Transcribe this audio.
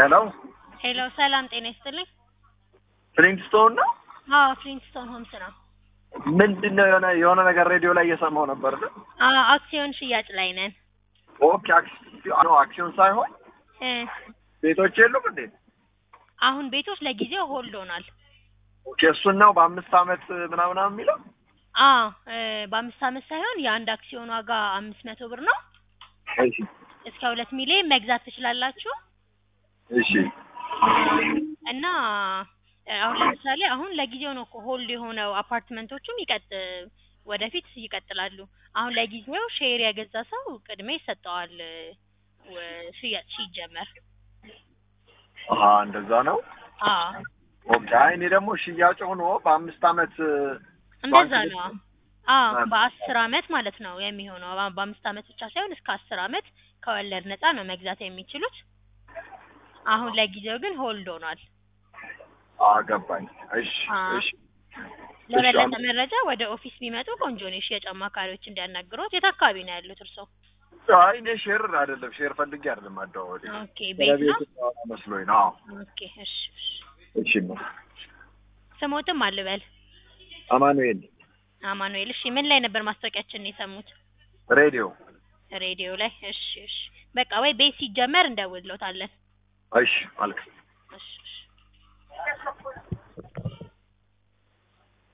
ሄሎ ሄሎ ሰላም ጤና ይስጥልኝ። ፍሊንትስቶን ነው። አዎ ፍሊንትስቶን ሆምስ ነው። ምንድን ነው የሆነ የሆነ ነገር ሬዲዮ ላይ እየሰማው ነበር። አዎ አክሲዮን ሽያጭ ላይ ነን። ኦኬ አክሲዮን ነው አክሲዮን ሳይሆን እ ቤቶች የሉም እንዴ? አሁን ቤቶች ለጊዜው ሆልድ ሆኗል። ኦኬ እሱን ነው በአምስት አመት ምናምን የሚለው አዎ እ በአምስት አመት ሳይሆን የአንድ አክሲዮን ዋጋ አምስት መቶ ብር ነው። እሺ እስከ ሁለት ሚሊዮን መግዛት ትችላላችሁ እሺ እና እ አሁን ለምሳሌ አሁን ለጊዜው ነው እኮ ሆልድ የሆነው አፓርትመንቶቹም ይቀጥ ወደፊት ይቀጥላሉ። አሁን ለጊዜው ሼር የገዛ ሰው ቅድሚያ ይሰጠዋል እ ወ- ሽያጭ ሲጀመር። አሀ እንደዛ ነው። አዎ ኦኬ አይ እኔ ደግሞ ሽያጭ ሆኖ በአምስት አመት እንደዛ ባንክ ነው። ቤት- አዎ አ- በአስር አመት ማለት ነው የሚሆነው። በ- በአምስት አመት ብቻ ሳይሆን እስከ አስር አመት ከወለድ ነፃ ነው መግዛት የሚችሉት። አሁን ለጊዜው ግን ሆልድ ሆኗል። አገባኝ። እሺ አ- እሺ ለበለጠ አመ- መረጃ ወደ ኦፊስ ቢመጡ ቆንጆ ነው። የሽያጭ አማካሪዎች እንዲያናግሩት። የት አካባቢ ነው ያሉት እርስዎ? አይ እኔ ሼር አይደለም ሼር ፈልጌ አይደለም አደዋወሌ ኦኬ ቤት ነው። መስሎኝ ነው። አዎ ኦኬ እሺ እሺ። እሺ ነው ስሞትም አልበል አማኑኤል አማኑኤል። እሺ ምን ላይ ነበር ማስታወቂያችንን የሰሙት? ሬዲዮ ሬዲዮ ላይ። እሺ እሺ። በቃ ወይ ቤት ሲጀመር እንደውልዎታለን። እሺ አልክ እሺ እሺ።